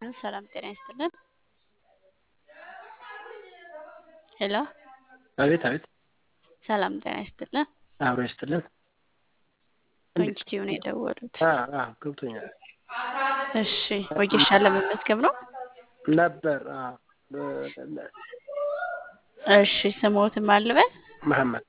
ሰላም ጤና ይስጥልን። ሄሎ አቤት አቤት ሰላም ጤና ይስጥልን። አብሮ ይስጥልን። በኢንስቲትዩ ነው የደወሉት። አዎ አዎ ገብቶኛል እሺ ወጌሻ ለመመዝገብ ነው። ነበር። አዎ በ- እሺ ስሞትን ማልበል መሐመድ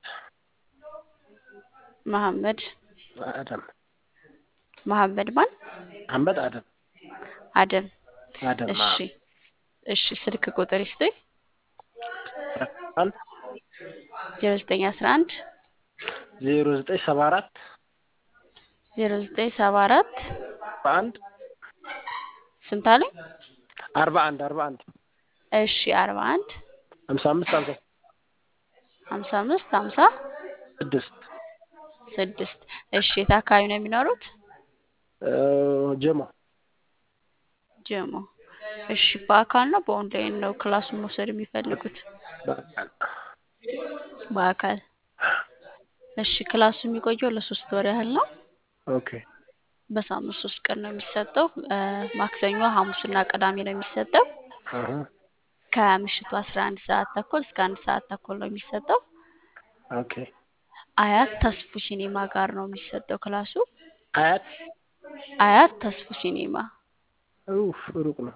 መሐመድ አደም መሐመድ ማን መሐመድ አደም አደም። አደም እሺ እሺ ስልክ ቁጥር ይስጡኝ። አንድ ዜሮ ዘጠኝ አስራ አንድ ዜሮ ዘጠኝ ሰባ አራት ዜሮ ዘጠኝ ሰባ አራት በአንድ ስንት አሉኝ? አርባ አንድ አርባ አንድ እሺ አርባ አንድ ሀምሳ አምስት ሀምሳ ሀምሳ አምስት ሀምሳ ስድስት ስድስት እሺ የት አካባቢ ነው የሚኖሩት? እ ጀሞ ጀሞ። እሺ በአካል ነው በኦንላይን ነው ክላሱን መውሰድ የሚፈልጉት? በቃል በአካል። እሺ ክላሱ የሚቆየው ለሶስት ወር ያህል ነው። ኦኬ በሳምንት ሶስት ቀን ነው የሚሰጠው። እ ማክሰኞ፣ ሐሙስና ቅዳሜ ነው የሚሰጠው። አሀ ከምሽቱ አስራ አንድ ሰዓት ተኩል እስከ አንድ ሰዓት ተኩል ነው የሚሰጠው። ኦኬ አያት ተስፉ ሲኔማ ጋር ነው የሚሰጠው ክላሱ። አያት አያት ተስፉ ሲኔማ ኡፍ ሩቅ ነው።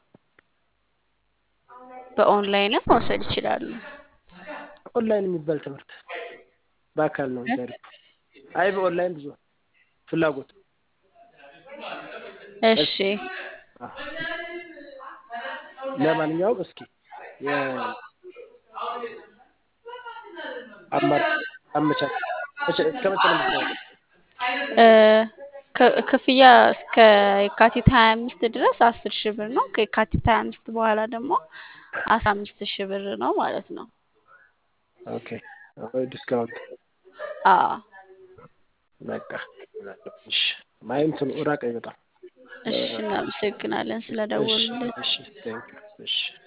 በኦንላይንም መውሰድ ይችላሉ። ኦንላይን የሚባል ትምህርት በአካል ነው እንጂ አሪፍ። አይ በኦንላይን ብዙ ፍላጎት እሺ አ- ለማንኛውም እስኪ የ- አማር አመቻች መቼ- እስከ መቼ ነው የምትሰራው? እ ክ- ክፍያ እስከ የካቲት ሀያ አምስት ድረስ አስር ሺህ ብር ነው። ከየካቲት ሀያ አምስት በኋላ ደግሞ አስራ አምስት ሺህ ብር ነው ማለት ነው። ኦኬ ወይ ዲስካውንት አዎ በቃ እሺ ማየም ራቀኝ በጣም እሺ እናመሰግናለን እሺ ስለደወሉልን። እሺ ቴንክ ዩ እሺ